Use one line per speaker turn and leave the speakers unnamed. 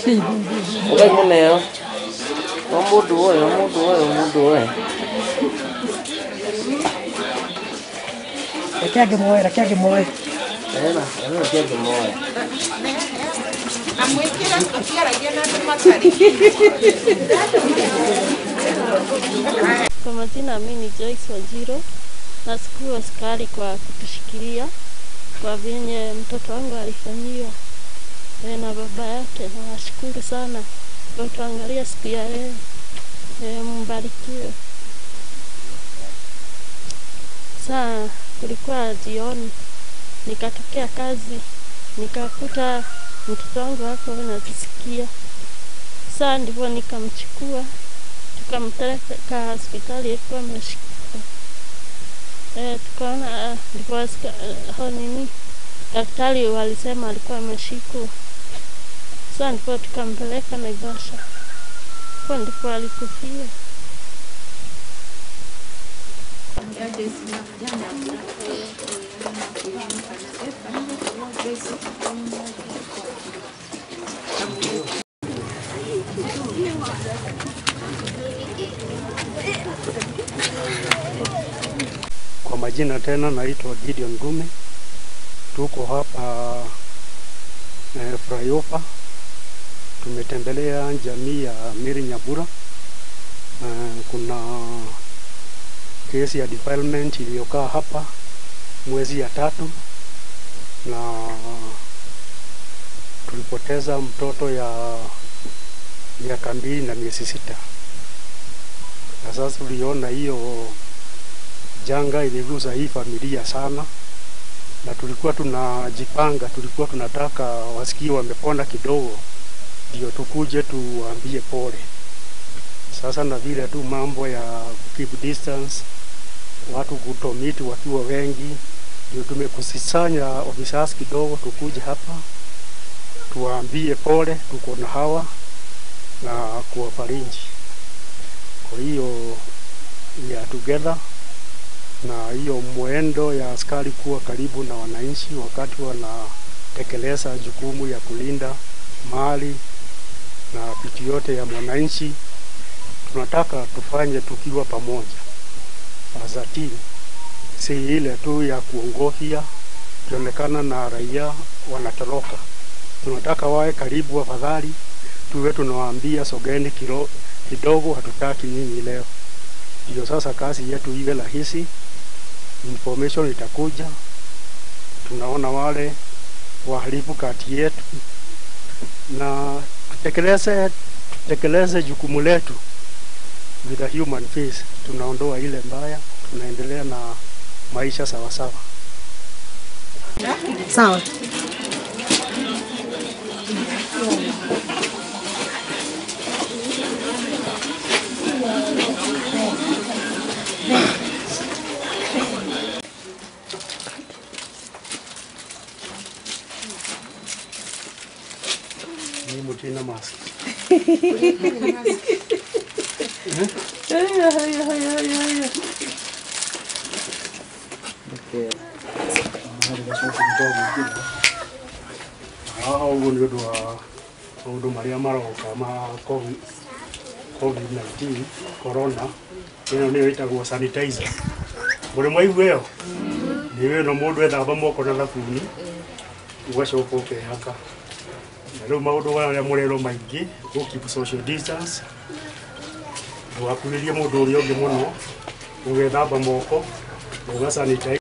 Ngai muneo. O mundu oyo, o mundu oyo, o mundu oyo.
Reke angĩ moe, reke angĩ moe.
Ena, ena kiage moyo.
amwĩkĩra akĩaragia na andũ matarĩ
Kwa majina mimi ni Joyce Wanjiru. Nashukuru askari kwa kutushikilia kwa vyenye mtoto wangu alifanyiwa e, na baba yake. Nawashukuru sana kwa kutuangalia siku ya leo. E, mbarikiwe. Saa kulikuwa jioni, nikatokea kazi nikakuta mtoto wangu hapo anajisikia. Saa ndipo nikamchukua tukampeleka hospitali ilikuwa ameshika eh, tukaona ah, ndipo aska- eh, hao nini daktari walisema alikuwa ameshikwa. Sasa ndipo tukampeleka Naivasha, hapo ndipo alikufia.
Kwa majina tena naitwa Gideon Gume. Tuko hapa eh, Flyover. Tumetembelea jamii ya Miri Nyabura. Eh, kuna kesi ya defilement iliyokaa hapa mwezi ya tatu na tulipoteza mtoto ya miaka mbili na miezi sita, na sasa tuliona hiyo janga iligusa hii familia sana, na tulikuwa tunajipanga, tulikuwa tunataka wasikie wamepona kidogo, ndio tukuje tuwaambie pole. Sasa na vile tu mambo ya keep distance, watu kutomiti wakiwa wengi, ndio tumekusisanya officers kidogo, tukuje hapa tuwaambie pole, tuko na hawa na kuwafariji. Kwa hiyo we are together na hiyo mwendo ya askari kuwa karibu na wananchi wakati wanatekeleza jukumu ya kulinda mali na vitu yote ya mwananchi, tunataka tufanye tukiwa pamoja as a team, si ile tu ya kuongofia kionekana na raia wanatoroka. Tunataka wawe karibu, afadhali tuwe tunawaambia sogeni kilo kidogo, hatutaki nyinyi leo. Ndio sasa kazi yetu iwe rahisi, information itakuja, tunaona wale wahalifu kati yetu, na tutekeleze tutekeleze jukumu letu with a human face. Tunaondoa ile mbaya, tunaendelea na maisha sawasawa.
Sawa.
Ni mutina mask.
Okay.
haha ũguo nĩ ũndũ wa maũndũ marĩa maroka ma COVID- covid-19 corona ĩno nĩyo ĩtagwo sanitizer mũrĩ mwaigua ĩyo nĩ wĩno mũndũ ethamba moko na thabuni ũgacoka ũkehaka na rĩu maũndũ marĩa mũrerwo maingĩ gũ keep social distance ndũgakuhĩrie mũndũ ũrĩa ũngĩ mũno ũgethamba moko na ũgasanitize